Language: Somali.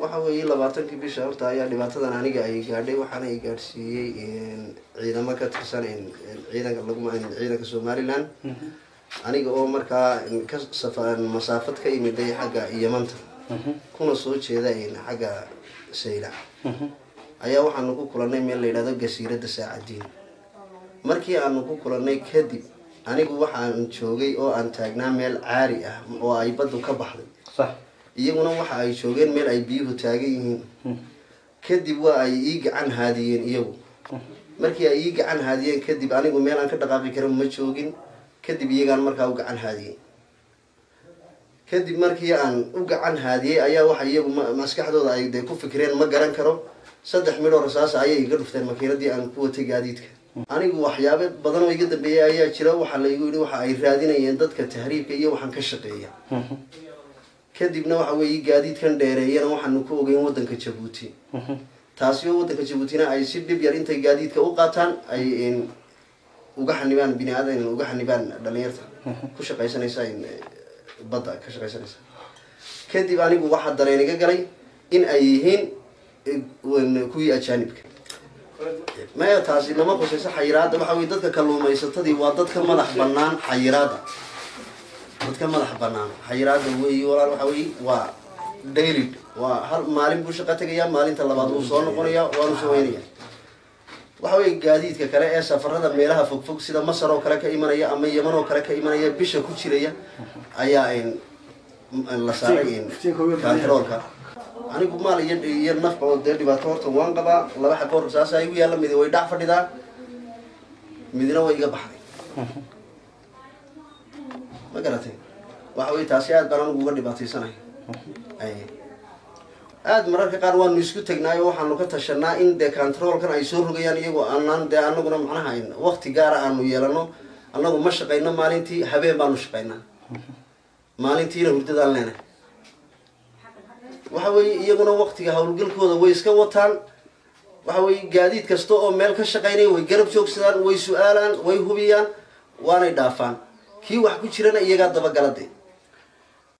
waxa weeye labaatankii bisha horta ayaa dhibaatadan aniga ay gaadhay waxaana ay gaadhsiiyey ciidamo ka tirsan ciidanka lagu ciidanka somaliland aniga oo markaa ka safa masaafad ka imiday xagga yamanta kuna soo jeeda xagga saylac ayaa waxaanu ku kulanay meel la yidhahdo gasiirada saacadiin markii aanu ku kulanay kadib anigu waxaan joogay oo aan taagnaa meel caari ah oo ay baddu ka baxday sax iyaguna waxa ay joogeen meel ay biyuhu taagan yihiin kadib waa ay ii gacan haadiyeen iyagu markii ay ii gacan haadiyeen kadib anigu meel aan ka dhaqaaqi karin ma joogin kadib iyagaan markaa u gacan haadiyey kadib markii aan u gacan haadiyey ayaa waxa iyagu ma- maskaxdooda ay dee ku fikireen ma garan karo saddex midhoo rasaasa ayay iga dhufteen makiinadii aan ku watay gaadiidka anigu waxyaabo badan oo iga dambeeyay ayaa jira waxaa laygu yidhi waxa ay raadinayeen dadka tahriibka iyo waxaan ka shaqeeya kadibna waxa weeye gaadiidkan dheereeyana waxaanu ku ogeyn wadanka jabuuti taasi oo wadanka jabuutina ay si dhib yar intay gaadiidka u qaataan ay n uga xanibaan bini aadan uga xanibaan dhalinyarta ku shaqaysanaysa in, eh, badda ka shaqaysanaysa kadib anigu waxaa dareen iga galay in ay yihiin eh, wan- kuwii ajaanibka maya taasi nama khusayso xayiraada waxa weye dadka kalluumaysatadii waa dadka madax banaan xayiraada dadka madax banaan xayiraada weyi walaal waxa weye waa daily waa hal maalin buu shaqo tegaya maalinta labaad wuu soo noqonaya waanu saweynaya waxa weye gaadiidka kale ee safarada meelaha fogfog sida masar oo kale ka imanaya ama yeman oo kale ka imanaya bisha ku jiraya ayaa n la saaray n kantaroolka anigu maal iyo iyo nafba oo dee dhibaato horta waan qabaa laba xabo rasaasa igu yaalla midi way dhac fadhidaa midna way iga baxday ma garatay waxa wey taasi aad baan anigu uga dhibaataysanahay ay aada mararka qaar waanu isku tegnaayo waxaanu ka tashanaa in dee controlkan ay soo rogayaan iyagoo aanaan dee anaguna macnaha wakti gaara aanu yeelano annagu ma shaqayno maalintii habeen baanu shaqaynaa maalintiina hurdadaan leenahay waxa weeye iyaguna waktiga howlgalkooda way iska wataan waxa weeye gaadiid kasta oo meel ka shaqaynaya way garab joogsadaan way su-aalaan way hubiyaan waanay dhaafaan kii wax ku jirana iyagaa dabagalade